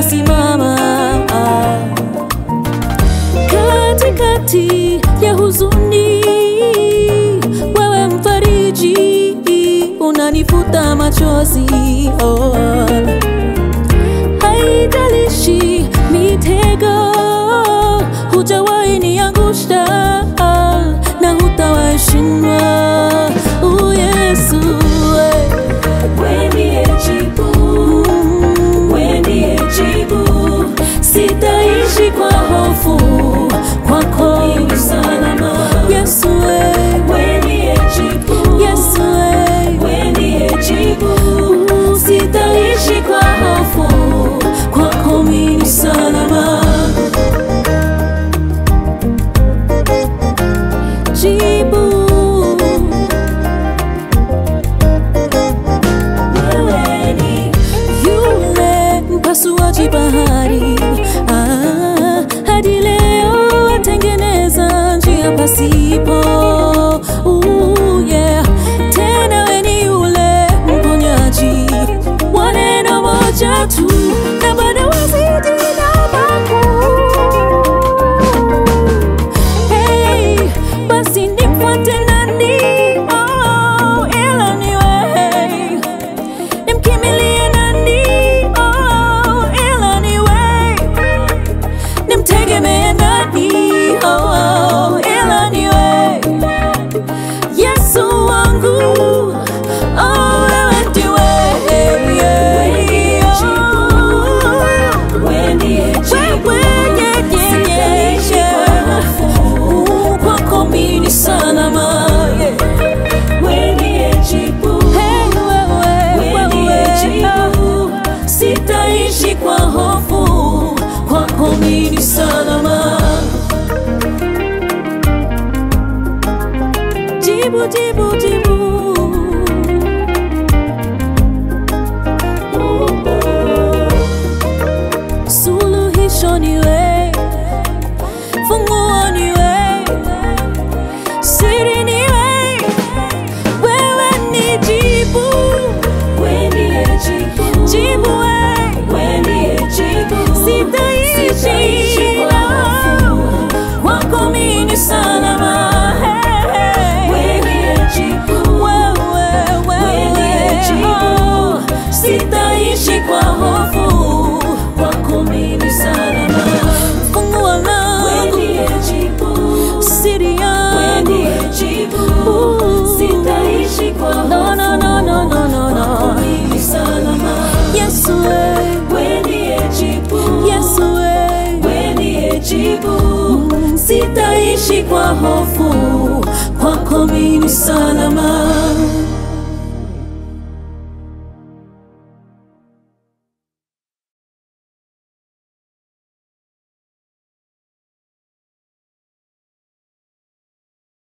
utasimama katikati ya huzuni, wewe mfariji, unanifuta machozi oh. Haijalishi mitego, hujawahi niangusha na hutawahi shindwa. Oh, Yesu eh. Wewe ndiye jibu, wewe ndiye jibu. Sitaishi kwa hofu, kwako ni salama. Yesu eh. Wewe ndiye jibu, Yesu eh. wewe ndiye jibu. Sitaishi kwa hofu, kwako mimi ni salama. Jibu Wewe ni yule mpasuaji bahari ah, hadi leo atengeneza njia pasipo uh, yeah. Tena we ni yule mponyaji wa neno moja tu na bado wazidi na makuu Hey, basi nimfuate nani? Oh, ila ni wewe. Nimkimbilie nani? Oh, ila ni wewe. Nimtegemee nani? Oh, ila ni wewe. Yesu wangu, oh, wewe ndiwe. wewe ndiye jibu. Wewe, yeah, yeah, yeah, Sitaishi kwa hofu, Uh, kwako mimi ni salama, yeah. wewe ndiye jibu. Hey, wewe, Wewe ndiye wewe, jibu. Sitaishi kwa hofu, kwako mimi ni salama. Jibu, jibu, jibu. Suluhisho ni wewe, funguo ni wewe, siri ni wewe, wewe ni jibu, wewe ndiye jibu. jibu wewe. Wewe ndiye jibu. Sitaishi Sitaishi kwa hofu, kwako mimi ni salama. Hey, hey. wewe ndiye jibu. Wewe, Wewe ndiye wewe, jibu. oh. Sitaishi kwa hofu, kwako mimi ni salama. Funguo Wewe langu, ndiye jibu. siri Wewe yangu. ndiye jibu. Ooh. Sitaishi kwa hofu, No, no, no, no, no, no, no. kwako mimi ni salama. Yesu wewe, Wewe ndiye jibu. Yesu wewe. Wewe ndiye jibu. Sitaishi kwa hofu, kwako mimi ni salama.